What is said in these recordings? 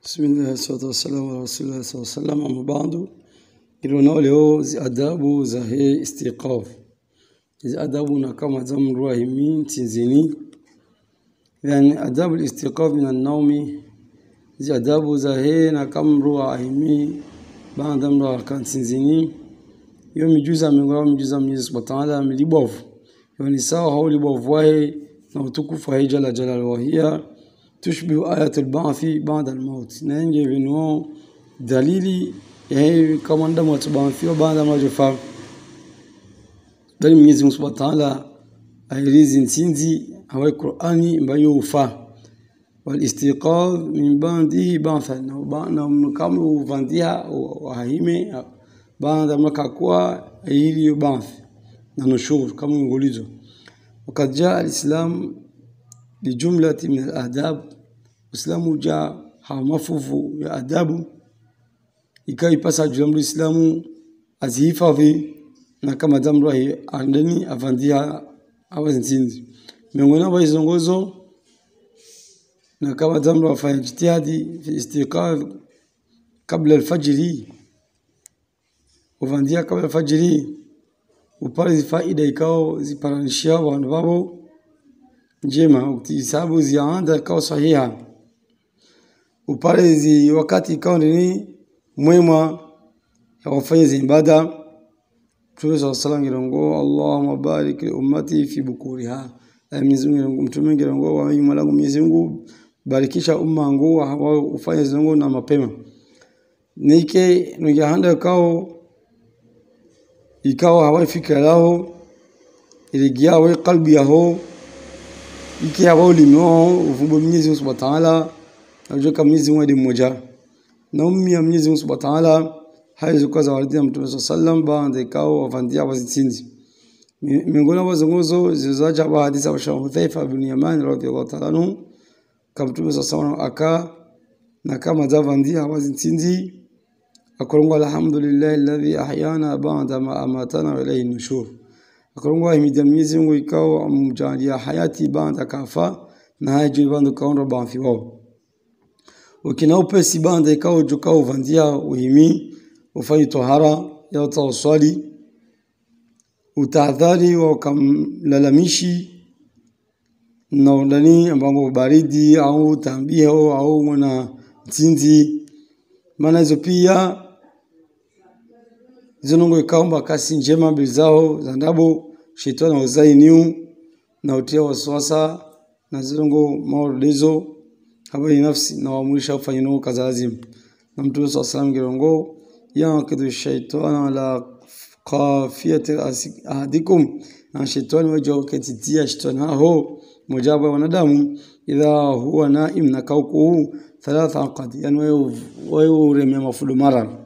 Bismillah wassalatu wassalamu ala rasulillah sallallahu alaihi wasallam amma ba'du ilionao leo zi adabu za he istiqaf hizi adabu na kama zamruwa himi tinzini yani adabu istiqaf min an-nawmi zi adabu za he na kama ruwa himi baada mruwa kan tinzini yo mijuza mingwa mijuza Mwenyezi Subhanahu wa Ta'ala milibovu yo ni sawa haulibovu wahe na utukufu wa jala jala wa hiya tushbihu ayat al-ba'thi ba'da al-maut na nje vinuo dalili ya kama ndamu watubaathiwa baada ya majofa bali Mwenyezi Mungu Subhanahu wa Ta'ala airizi nsinzi hawai Qur'ani ambayo ufa wal istiqaz min ba'dihi ba'than na kama uvandia wahime baada maka kuwa ili ba'th na nushur kama ngulizo وقد جاء الإسلام بجملة من الآداب Uislamu ja hamafufu ya adabu ikawa ipasa julamru Islamu azihifadhi na kama damru andani avandia awazinzi miongoni mwa izongozo na kama damru afanya jitihadi fi istiqaz kabla alfajiri uvandia kabla alfajiri upale faida ikao ziparanishia wandu wao njema ukitisabu zianda ikao sahiha upale zi wakati ikawa nini mwema ya wafanya ibada Mtume صلى الله عليه وسلم Allahumma barik li ummati fi bukuriha Mwenyezi Mungu mtume ngirongo wa nyuma langu Mwenyezi Mungu barikisha umma wangu wa ufanye zongo na mapema nike nujahanda kao ikawa hawai fikra lao iligia we kalbi yaho iki hawa ulimo ufumbo Mwenyezi Mungu Subhanahu wa Ta'ala najua Mwenyezi Mungu ni mmoja na ummi ya Mwenyezi Mungu Subhanahu wa Ta'ala haizo kwa zawadi ya Mtume sallam baada ikao wafandia wazitinzi miongoni mwa zongozo zilizoacha ba hadithi ya Hudhaifa ibn Yaman radhiyallahu ta'ala anhu kama Mtume sallam aka na kama zavandia wazitinzi akorongwa alhamdulillah alladhi ahyana ba'da ma amatana wa ilayhi nushur akorongwa himidia Mwenyezi Mungu ikao amjalia hayati baada kafa na haji bando kaonda bafi wao ukina upesi banda ikao jukao vandia uhimi ufanye tohara ya utawaswali utahadhari wa ukamlalamishi na ndani ambapo baridi au tambio au mwana mtinzi maana hizo pia zinongo ikaomba kasi njema mbili zao za ndabo shetani wazainiu na utia waswasa na zinongo maolezo habari nafsi na waamurisha kufanya nao kazi lazima na mtume swalla salam girongo yaqidu shaitana ala qafiyati ahadikum na shaitani wajo ketitia shaitani hao mujaba wanadamu idha huwa naim na kauku thalatha aqad yani wewe uremea mafudu mara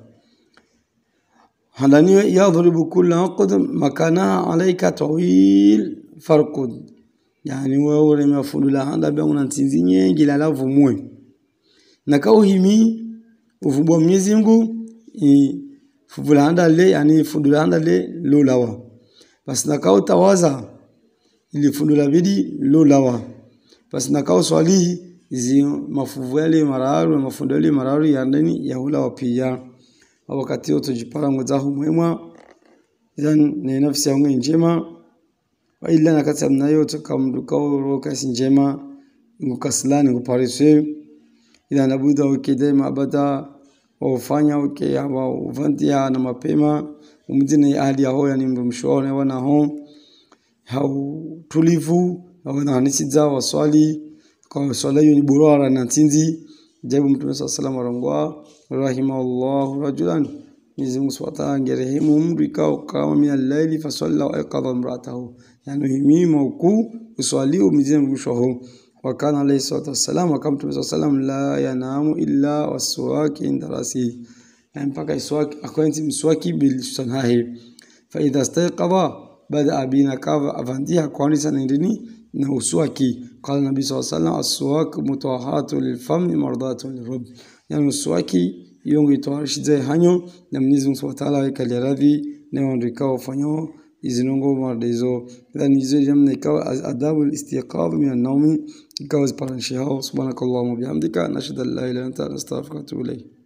handani yadhribu kulla aqd makanaha alayka tawil farqud yani wewe uremea fudu la handa bia una ntinzi nyingi la lavumwe na kauhimi ufubwa Mwenyezi Mungu fuvulanda le yani fundulanda le lulawa basi nakao tawaza ili fundula bidi lulawa basi nakao swali izi mafuvu yale mararu na mafundo yale mararu ya ndani ya ulawa pia wakati wote jipara mwezahu mwema idan ni nafsi yangu njema wa illa nakati mnayo tukamdukao rokasi njema ngukaslani ngupariswe ila nabuda ukidema abada wafanya uke hawa uvantia na mapema umdine ahli yaho yani mshone wana ho hau tulivu au na hanisiza waswali kwa swala hiyo ni burara na tinzi jabu mtume sallallahu alaihi wasallam rahimahullah rajulan Mwenyezi Mungu Subhanahu wa ta'ala ngerehemu mtu ikao kama min al-laili fa salla wa aqadha imra'atahu yani himima uku uswali umizie mwisho وكان عليه الصلاة والسلام وكم تبص السلام لا ينام إلا والسواك عند رأسه يعني mpaka iswaki akwenzi mswaki bilsanahi فإذا استيقظ بدأ بنا كاف أفنديها كوانيسا نيرني نوسواكي قال النبي صلى الله عليه وسلم السواك متوهات للفم مرضاة للرب يعني السواكي yongo itoarishize hanyo na Mwenyezi Mungu Subhanahu wa Ta'ala wekalia radhi na wandikao fanyo izinongo mardezo idhan hizo jamna ikawa adabu istiqadh min an-nawmi ikawa ziparanishe hao subhanakallahumma bihamdika nashhadu an la ilaha illa anta nastaghfiruka wa atubu ilayk